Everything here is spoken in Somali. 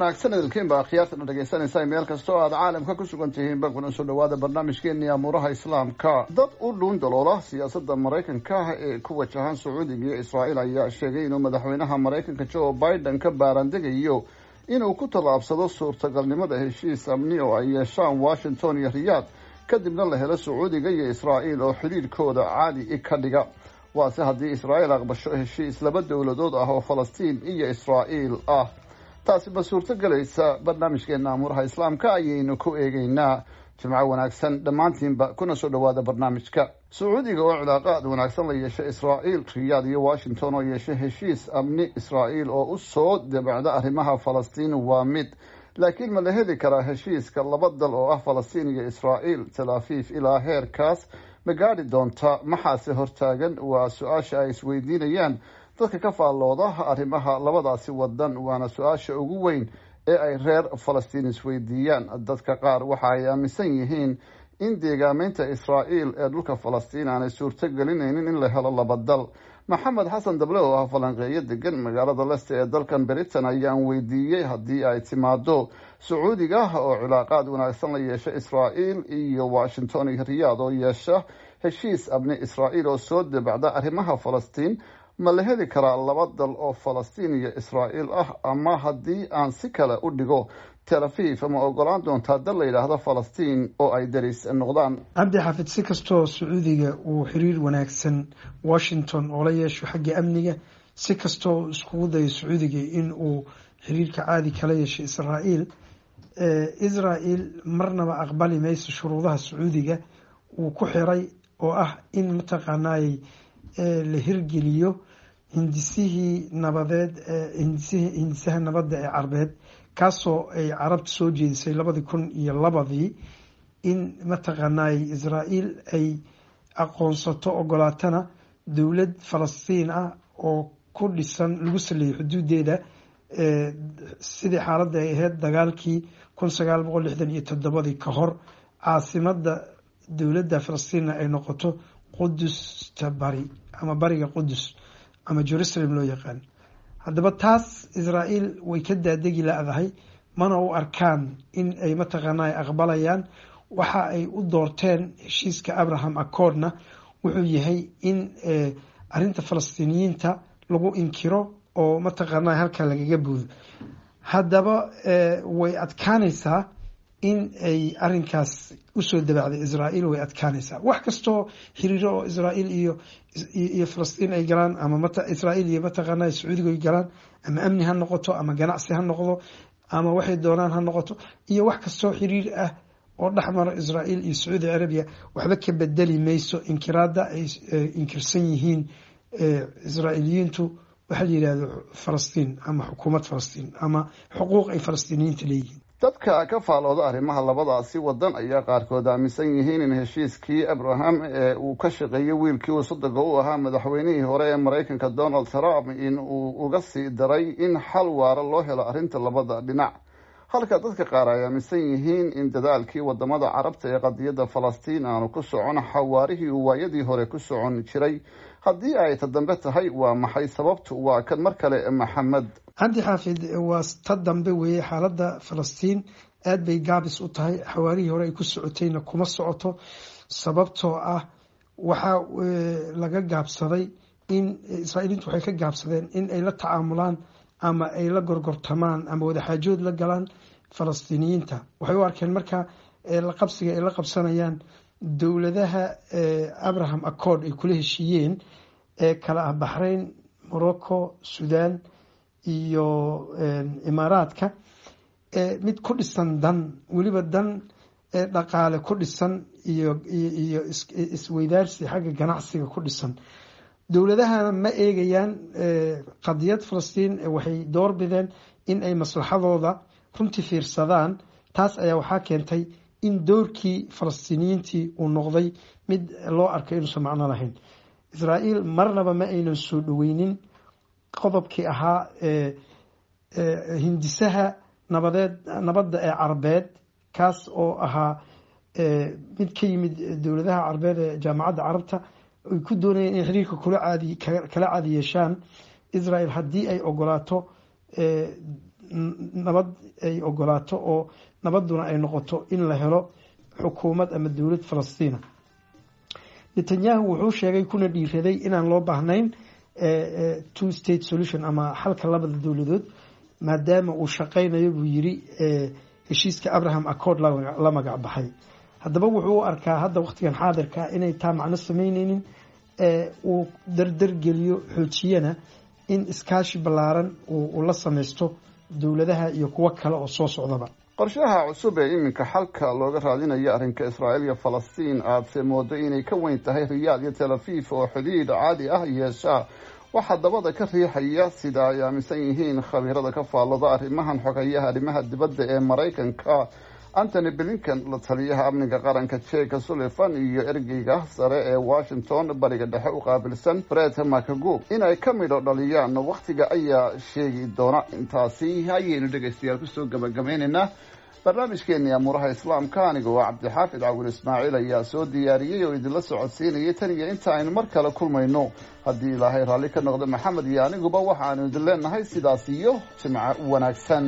wanaagsan idinkiinba akhyaartana dhegaysanaysa meel kasta oo aad caalamka ku sugan tihiin ba kuna soo dhawaada barnaamijkeeni amuuraha islaamka dad u dhuun daloola siyaasadda maraykanka ee ku wajahan sacuudiga iyo israa'iil ayaa sheegay inuu madaxweynaha maraykanka joe biden ka baarandegayo inuu ku tallaabsado suurtagalnimada heshiis amni oo ay yeeshaan washington iyo riyaad kadibna la helo sacuudiga iyo israa'iil oo xidhiirkooda caadi ka dhiga waase haddii israa'iil aqbasho heshiis laba dowladood ah oo falastiin iyo israa'iil ah taasi ma suurto gelaysa barnaamijkeena amuuraha islaamka ayaynu ku eegeynaa jimco wanaagsan dhammaantiinba kuna soo dhawaada barnaamijka sacuudiga oo cilaaqaad wanaagsan la yeeshay israa'iil riyaad iyo washington oo yeeshay heshiis amni israa'iil oo u soo dabacda arrimaha falastiin waa mid laakiin ma la heli karaa heshiiska laba dal oo ah falastiin iyo israa'iil tel afiif ilaa heerkaas ma gaadhi doonta maxaase hortaagan waa su-aasha ay isweydiinayaan dadka ka faallooda arrimaha labadaasi wadan waana su-aasha ugu weyn ee ay reer falastiin isweydiiyaan dadka qaar waxa ay aaminsan yihiin in deegaameynta israa'iil ee dhulka falastiin aanay suurto gelinaynin in la helo laba dal maxamed xasan dable oo ah falanqeeyo degan magaalada leste ee dalkan britain ayaan weydiiyey haddii ay timaado sacuudiga oo cilaaqaad wanaagsan la yeesha israa'iil iyo washington iyo riyaad oo yeesha heshiis abni israa'iil oo soo dabacda arrimaha falastiin ma la heli karaa laba dal oo falastiin iyo israa'iil ah ama haddii aan si kale u dhigo tel afiif ma ogolaan doontaa dal la yidhaahdo falastiin oo ay deris noqdaan cabdi xaafid si kastoo sacuudiga uu xiriir wanaagsan washington oo la yeesho xagga amniga si kastoo iskugu dayo sacuudiga in uu xiriirka caadi kala yeesho israa'iil israa'iil marnaba aqbali mayso shuruudaha sacuudiga uu ku xiray oo ah in mataqaanaayey la hirgeliyo hindisihii nabadeed hindisaha nabadda ee carbeed kaasoo ay carabta soo jeedisay labadii kun iyo labadii in mataqaanaay israa'iil ay aqoonsato ogolaatana dowlad falastiin ah oo ku dhisan lagu saleeyay xuduudeeda sidii xaaladda ay ahayd dagaalkii kun sagaal boqol lixdan iyo toddobadii ka hor caasimada dowladda falastiinna ay noqoto qudusta bari ama bariga qudus ama jerusalem loo yaqaan haddaba taas israa'iil way ka daadegi la-dahay mana u arkaan in ay mataqaana aqbalayaan waxa ay u doorteen heshiiska abraham accordna wuxuu yahay in arinta falastiiniyiinta lagu inkiro oo mataqaana halkaa lagaga buudo haddaba way adkaanaysaa in ay arinkaas usoo dabacday israa'iil way adkaanaysaa wax kastoo xiriiro oo israa'iil iyo iyo falastiin ay galaan ama israa'iil iyo mataqaana sacuudiga ay galaan ama amni ha noqoto ama ganacsi ha noqdo ama waxay doonaan ha noqoto iyo wax kastoo xiriir ah oo dhexmaro israa'iil iyo sacuudi carabiya waxba ka bedeli mayso inkiraada ay inkirsan yihiin israa'iiliyiintu waxaa la yidhahdo falastiin ama xukuumad falastiin ama xuquuq ay falastiiniyiinta leeyihiin dadka ka faalooda arrimaha labadaasi wadan ayaa qaarkood aaminsan yihiin in heshiiskii abraham ee uu ka shaqeeyey wiilkii uu sodoga u ahaa madaxweynihii hore ee maraykanka donald trump in uu uga sii daray in xal waara loo helo arrinta labada dhinac halka dadka qaar ay aaminsan yihiin in dadaalkii wadamada carabta ee qadiyadda falastiin aanu ku socon xawaarihii uu waayadii hore ku socon jiray haddii ay ta dambe tahay waa maxay sababtu waa kan mar kale maxamed cabdi xaafid waa ta dambe weeye xaaladda falastiin aad bay gaabis u tahay xawaarihii hore ay ku socotayna kuma socoto sababtoo ah waxaa laga gaabsaday in israa'iiliintu waxay ka gaabsadeen in ay la tacaamulaan ama ay la gorgortamaan ama wadaxaajood la galaan falastiiniyiinta waxay u arkeen marka laqabsiga ay la qabsanayaan dowladaha abraham accord ay kula heshiiyeen ee kala ah baxrayn morocco sudan iyo imaaraadka mid ku dhisan dan weliba dan dhaqaale ku dhisan iyo iyo isweydaarsi xagga ganacsiga ku dhisan dowladahana ma eegayaan qadiyad falastiin waxay doorbideen in ay maslaxadooda runtii fiirsadaan taas ayaa waxaa keentay in doorkii falastiiniyiintii uu noqday mid loo arkay inuusan macno lahayn israa'iil marnaba ma aynan soo dhoweynin qodobkii ahaa hindisaha nabadeed nabadda ee carbeed kaas oo ahaa mid ka yimid dowladaha carbeed ee jaamacadda carabta ay ku doonayeen inay xiriirka kala caadi yeeshaan israel haddii ay ogolaato nabad ay ogolaato oo nabadduna ay noqoto in la helo xukuumad ama dowlad falastiina netanyahu wuxuu sheegay kuna dhiiraday inaan loo baahnayn two state solution ama xalka labada dowladood maadaama uu shaqaynayo buu yiri heshiiska abraham accord la magac baxay haddaba wuxuu u arkaa hadda waqtigan xaadirka inay taa macno sameyneynin uu dardargeliyo xoojiyana in iskaashi ballaaran uu la samaysto dowladaha iyo kuwo kale oo soo socdaba qorshaha cusub ee iminka xalka looga raadinayo arrinka israa'iil iyo falastiin aadse moodo inay ka weyn tahay riyaad iyo tel aviv oo xidhiidh caadi ah yeeshaa waxaa dabada ka riixaya sida ay aaminsan yihiin khabiirada ka faallada arrimahan xogayaha arrimaha dibadda ee maraykanka antony blinken la taliyaha amniga qaranka jeka sullivan iyo ergeyga sare ee washington bariga dhexe u qaabilsan bret macagub inay ka midho dhaliyaan wakhtiga ayaa sheegi doona intaasi ayaynu dhegaystayaal kusoo gabagabaynaynaa barnaamijkeeni amuuraha islaamka anigoo cabdixaafid cawil ismaaciil ayaa soo diyaariyey oo idinla socodsiinayay tan iyo inta aynu mar kale kulmayno haddii ilaahay raalli ka noqdo maxamed iyo aniguba waxaanu idin leenahay sidaas iyo jimco wanaagsan